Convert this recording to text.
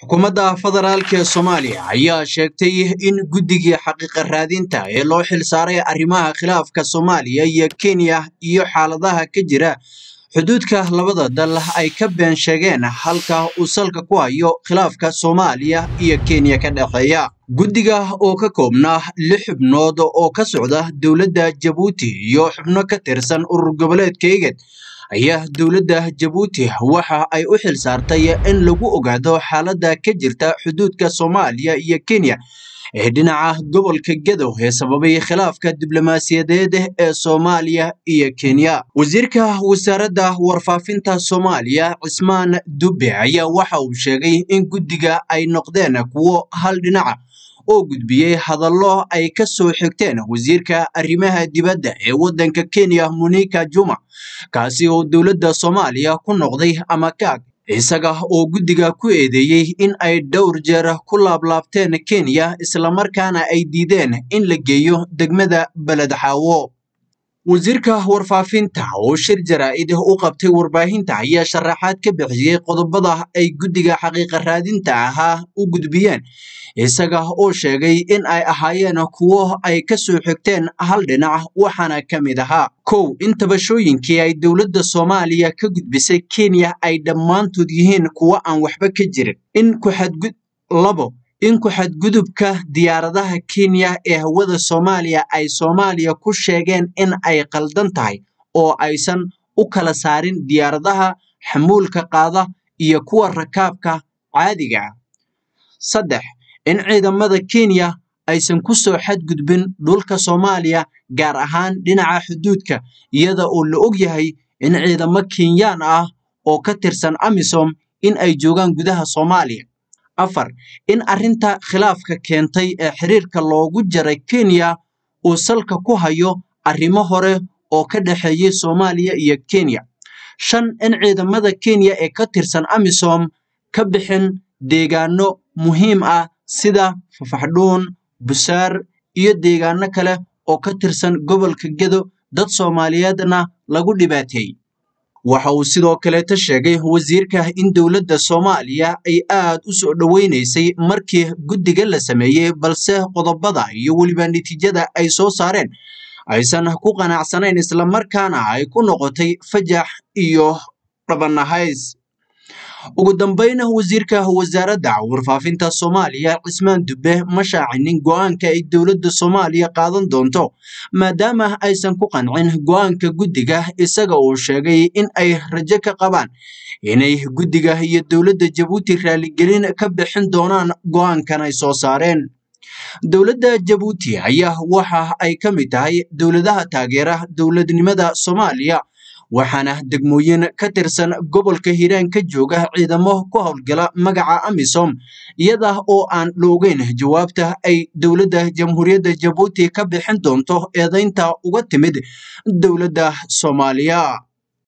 xukuumadda federaalk ee soomaaliya ayaa sheegtay in guddigii xaqiiqa raadinta ee loo xilsaaray arrimaha khilaafka soomaaliya iyo kenya iyo xaaladaha ka jira xuduudka labada dal ay ka been sheegeen halka uu salka ku hayo khilaafka soomaaliya iyo kenya ka dhexeeya guddiga oo ka koobnaa lix xubnood oo ka socda dowladda jabuuti iyo xubno ka tirsan urur goboleedka igad ayaa dowladda jabuuti waxa ay u xil saartay in lagu ogaado xaaladda ka jirta xuduudka soomaaliya iyo kenya ee dhinaca gobolka gadow ee sababay khilaafka diblomaasiyadeed ee soomaaliya iyo kenya wasiirka wasaaradda warfaafinta soomaaliya cismaan dube ayaa waxa uu sheegay in guddiga ay noqdeen kuwo hal dhinaca oo gudbiyey hadallo ay ka soo xigteen wasiirka arrimaha dibadda ee waddanka kenya monika juma kaasi oo dowladda soomaaliya ku noqday ama kaag isaga oo guddiga ku eedeeyey in ay dhowr jeer ku laablaabteen kenya islamarkaana ay diideen in la geeyo degmada beledxaawo wasiirka warfaafinta oo shir jaraa'id u qabtay warbaahinta ayaa sharaxaad ka bixiyey qodobada ay guddiga xaqiiqa raadinta ahaa u gudbiyeen isaga oo sheegay in ay ahaayeen kuwo ay ka soo xigteen hal dhinac waxaana ka mid ahaa kow in tabashooyinkii ay dowladda soomaaliya ka gudbisay kenya ay dhammaantood yihiin kuwo aan waxba ka jirin in kuxadgud labo in ku-xadgudubka diyaaradaha kenya ee hawada soomaaliya ay soomaaliya ku sheegeen in ay qaldan tahay oo aysan u kala saarin diyaaradaha xamuulka qaada iyo kuwa rakaabka caadiga ah saddex in ciidamada kenya aysan ku soo xadgudbin dhulka soomaaliya gaar ahaan dhinaca xuduudka iyada oo la og yahay in ciidamo kenyaan ah oo ka tirsan amisom in ay joogaan gudaha soomaaliya afar in arrinta khilaafka keentay ee xiriirka loogu jaray kenya uu salka ku hayo arrimo hore oo ka dhexeeyey soomaaliya iyo kenya shan in ciidamada kenya ee ka tirsan amisom ka bixin deegaano muhiim ah sida fafaxdhuun busaar iyo deegaano kale oo ka tirsan gobolka gedo dad soomaaliyeedna lagu dhibaateeyey waxa uu sidoo kaleeta sheegay wasiirka in dowladda soomaaliya ay aad u soo dhoweynaysay markii guddiga la sameeyey balse qodobada iyo weliba natiijada ay soo saareen aysan ku qanacsanayn islamarkaana ay ku noqotay fajax iyo dhabanahays ugu dambeyn wasiirka wasaaradda warfaafinta soomaaliya cismaan dube ma shaacinin go-aanka ay dowladda soomaaliya qaadan doonto maadaama aysan ku qancin go-aanka guddiga isaga uu sheegay in ay rajo ka qabaan inay guddiga iyo dowladda jabuuti raaligelin ka bixin doonaan go-aankan ay soo saareen dowladda jabuuti ayaa waxa ay ka mid tahay dowladaha taageera dowladnimada soomaaliya waxaana degmooyin ka tirsan gobolka hiiraan ka jooga ciidamo ku howlgala magaca amisom iyada oo aan la ogeyn jawaabta ay dowladda jamhuuriyadda jabuuti ka bixin doonto eedeynta uga timid dowladda soomaaliya